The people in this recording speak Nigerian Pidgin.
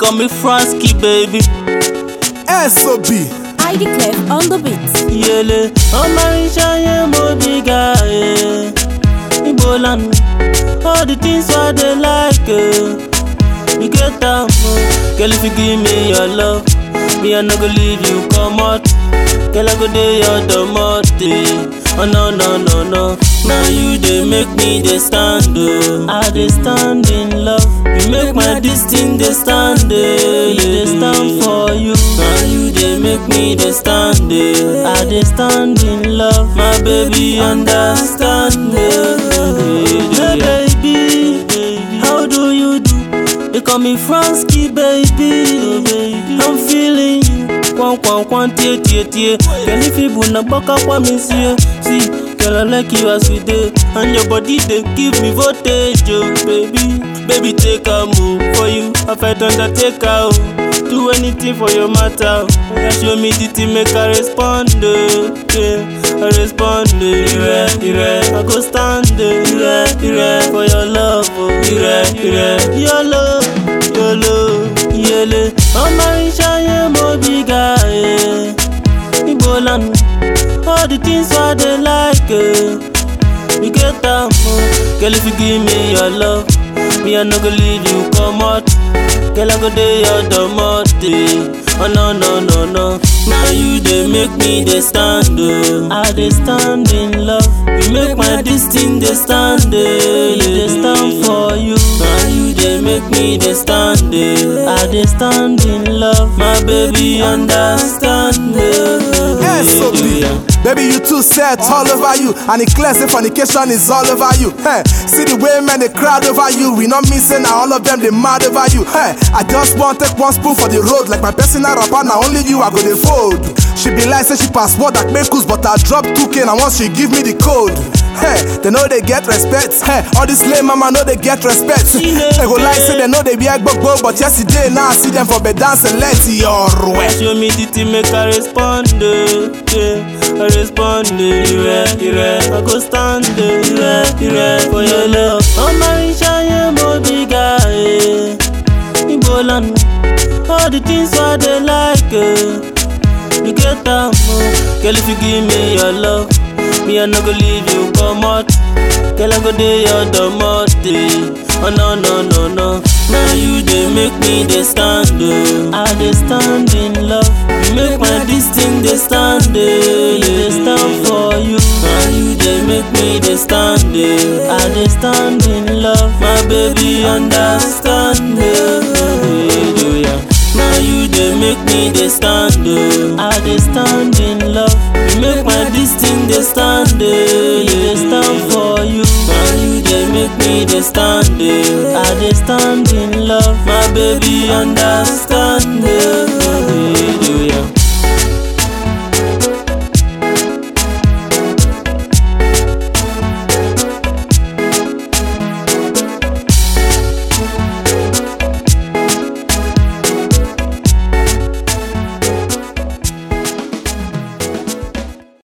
call me Fransky, baby. SOB. ID Clef on the beat. Yele, ọmọ ìṣayé mo bí ga ẹ̀. Ibo lànà, all the things wey I dey like ẹ̀. You get am o, girl if you give me your love, me I no go leave you comot. Girl I go dey your domot eh. Oh no no no no, na you dey make me dey stand o. I dey stand in love, you make my dis thing dey stand eh. You dey stand for you, na you dey make me dey stand eh. I dey stand in love, my baby understand eh. Hey baby, how do you do? They call me Fransky, baby. I'm feeling you. Kwan kwan kwan tie tie tie. Girl, if you buna boka kwa me see, see. Girl, I like you as you dey, and your body dey give me voltage, oh baby. Baby, take a move for you. I fight undertaker, oh. Do anything for your matter. oh. Yeah, show me the thing, make I respond, oh. Yeah, I respond, oh. Ire, ire, I go stand, oh. Ire, ire, for your love, oh. Ire, ire, your love, your love, yele. Ọmọ ìṣayé mo bí ga ẹ̀. Ibo lànà, all the things wey I dey like ẹ̀. You get am o, girl if you give me your love, me I no go leave you comot. Girl I go dey your domot eh. Oh no no no no, na you dey make me dey stand o. I dey stand in love, you make my dis thing dey stand eh. You dey stand for you, na you dey make me dey stand eh. I dey stand in love, my baby understand eh. SOB. Baby, you too set all over you. And it clear say fornication is all over you. Hey, see the way men they crowd over you. We not missing now all of them they mad over you. Hey, I just want take one spoon for the road. Like my personal rapper, now only you I go the fold. She be like say she passport that make us, but I drop 2k and once she give me the code. Hey, they know they get respect. Hey, all this lame mama know they get respect. They go like say they know they be a gbogbo, but yesterday now I see them for bed dance and let your way. Show me the thing, make I respond. eh, Yeah, I respond. eh, Ire, ire, I go stand. eh, Ire, ire, for your love. Ọmọ ìṣayé mo bí ga ẹ̀. Ibo lànà, all the things wey I dey like ẹ̀. You get am o, girl if you give me your love, me I no go leave you comot. Girl I go dey your domot eh. Oh no no no no, na you dey make me dey stand o. I dey stand in love, you make my dis thing dey stand eh. You dey stand for you, na you dey make me dey stand eh. I dey stand in love, my baby understand eh. Do ya? Now you dey make me dey stand oh. I dey stand in love. You make my dis thing dey stand eh. You dey stand for you. Now you dey make me dey stand eh. I dey stand in love. My baby understand.